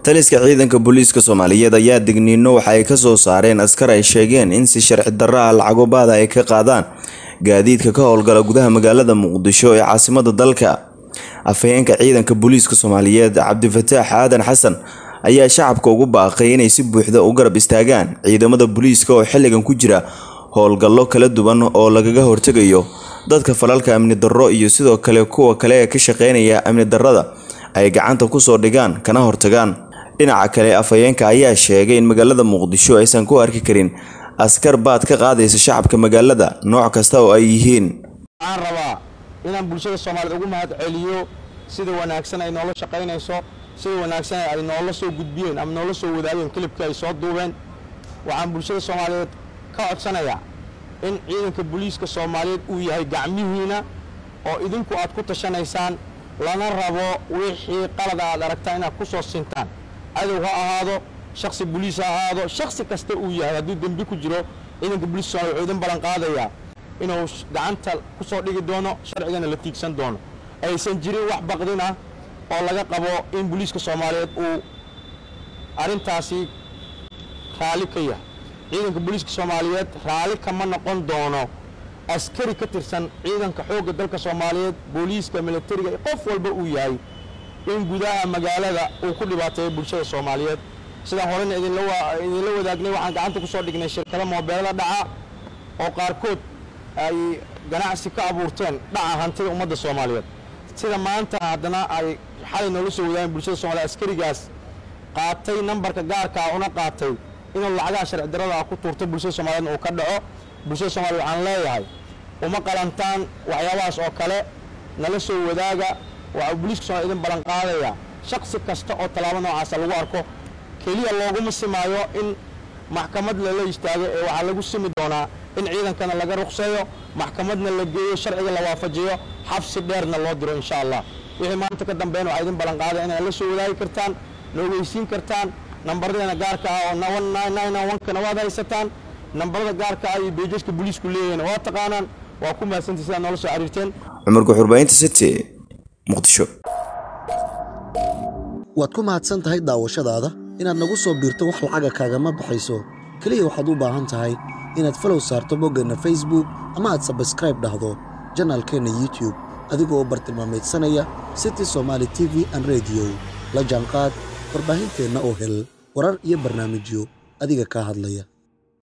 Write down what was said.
taliska ciidanka booliiska soomaaliyeed ayaa digniino waxa ay ka soo saareen askar ay sheegeen in si sharci darro ah lacago baada ay ka qaadaan gaadiidka ka howlgala gudaha magaalada muqdisho ee caasimada dalka afhayeenka ciidanka booliiska soomaaliyeed cabdifataax aadan xasan ayaa shacabka ugu baaqay inay si buuxda u garab istaagaan ciidamada booliiska oo xilligan ku jira howlgallo kala duwan oo lagaga hortegayo dadka falalka amni darro iyo sidoo kale kuwa kale ee ka shaqeynaya amni darrada ay gacanta kusoo dhigaan kana hortagaan dhinaca kale afhayeenka ayaa sheegay in magaalada muqdisho aysan ku arki karin askar baad ka qaadaysa shacabka magaalada nooc kasta oo ay yihiin waxaan rabaa inaan bulshada soomaaliyeed ugu mahad celiyo sida wanaagsan ay noola shaqaynayso sida wanaagsan ay noola soo gudbiyeen ama noola soo wadaageen kilibkii ay soo duubeen waxaan bulshada soomaaliyeed ka codsanayaa in ciidanka booliiska soomaaliyeed uu yahay gacmihiina oo idinku aad ku tashanaysaan lana rabo wixii qalada aad aragtaan inaad ku soo sintaan cadow ha ahaado shaksi boliis ha ahaado shaksi kasta uu yahay hadduu dembi ku jiro ciidanka booliiska soomaliya wuxuu idin ballan qaadayaa inuu gacanta ku soo dhigi doono sharcigana la tiigsan doono aysan jirin wax baqdin ah oo laga qabo in booliiska soomaaliyeed uu arrintaasi raalli ka yahay ciidanka booliiska soomaaliyeed raalli kama noqon doono askari ka tirsan ciidanka xoogga dalka soomaaliyeed booliiska militariga qof walba uu yahay in gudaha magaalada uu ku dhibaateeyo bulshada soomaaliyeed sidaan horena idinla wadaagnay waxaan gacanta ku soo dhignay shirkado moobeelada dhaca oo qaarkood ay ganacsi ka abuurteen dhaca hantida ummadda soomaaliyeed sida maanta haddana ay xalay noola soo wadaageen bulshada soomaliyeed askarigaas qaatay nambarka gaarkaa una qaatay inuu lacagaha sharci darrada ah ku tuurto bulshada soomaliyeedna uu ka dhaco bulshada soomaliya waxaan leeyahay uma qalantaan waxyaabahaas oo kale nala soo wadaaga waxaa booliiska soomaliya idin ballan qaadayaa shaksi kasta oo tallaabo noocaasa lagu arko keliya looguma simaayo in maxkamad lala istaago ee waxaa lagu simi doonaa in ciidankana laga ruqseeyo maxkamadna la geeyo sharciga la waafajiyo xabsi dheerna loo diro insha allah wixii maanta ka dambeyn waxaa idin ballan qaadaya inaad la soo wadaagi kartaan na ogeysiin kartaan nambardeena gaarka ah oo kana waad haysataan nambarada gaarka ah iyo beejaska booliisku leeyahayna waa taqaanaan waa ku mahadsantii sidaad noola soo xiriirteen cumar guxurbaynta city muqdisho waad ku mahadsan tahay daawashadaada inaad nagu soo biirto wax lacaga kaagama baxayso keliya waxaad u baahan tahay inaad falow saarto boggeenna facebook ama aad sabskraib dhahdo janaalkeenna youtube adigoo u bartilmaamaydsanaya city somaali t v an rediyo la jaanqaad warbaahinteenna oo hel warar iyo barnaamijyo adiga kaa hadlaya